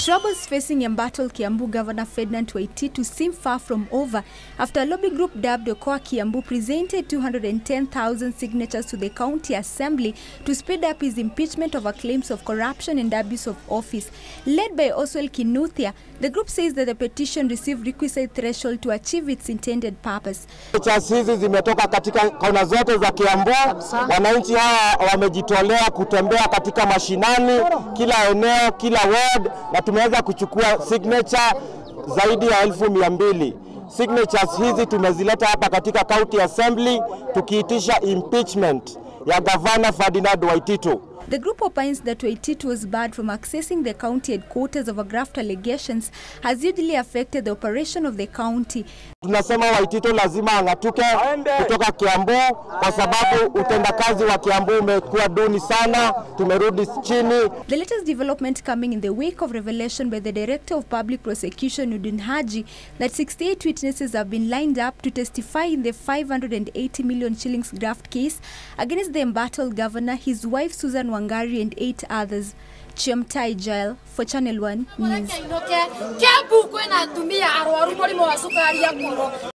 troubles facing Embattle Kiambu Governor Ferdinand Waititu seem far from over after a lobby group dubbed Okoa Kiambu presented 210,000 signatures to the county assembly to speed up his impeachment over claims of corruption and abuse of office. Led by Oswald Kinuthia, the group says that the petition received requisite threshold to achieve its intended purpose. Signatures hizi zimetoka katika kona zote za Kiambu. Wananchi hawa wamejitolea kutembea katika mashinani, kila eneo, kila ward, na tumeweza kuchukua signature zaidi ya elfu mia mbili. Signatures hizi tumezileta hapa katika county assembly tukiitisha impeachment ya gavana Ferdinand Waititu. The group opines that Waititu was barred from accessing the county headquarters over graft allegations has hugely affected the operation of the county. Tunasema Waititu lazima ang'atuke kutoka Kiambu kwa sababu utendakazi wa Kiambu umekuwa duni sana, tumerudi chini. The latest development coming in the wake of revelation by the Director of Public Prosecution Udin Haji that 68 witnesses have been lined up to testify in the 580 million shillings graft case against the embattled governor, his wife Susan Wangari and eight others. Chiamtai Jail for Channel 1 News. Kiambu kwĩna atumia arwaru mũrimũ wa cukari ya ngoro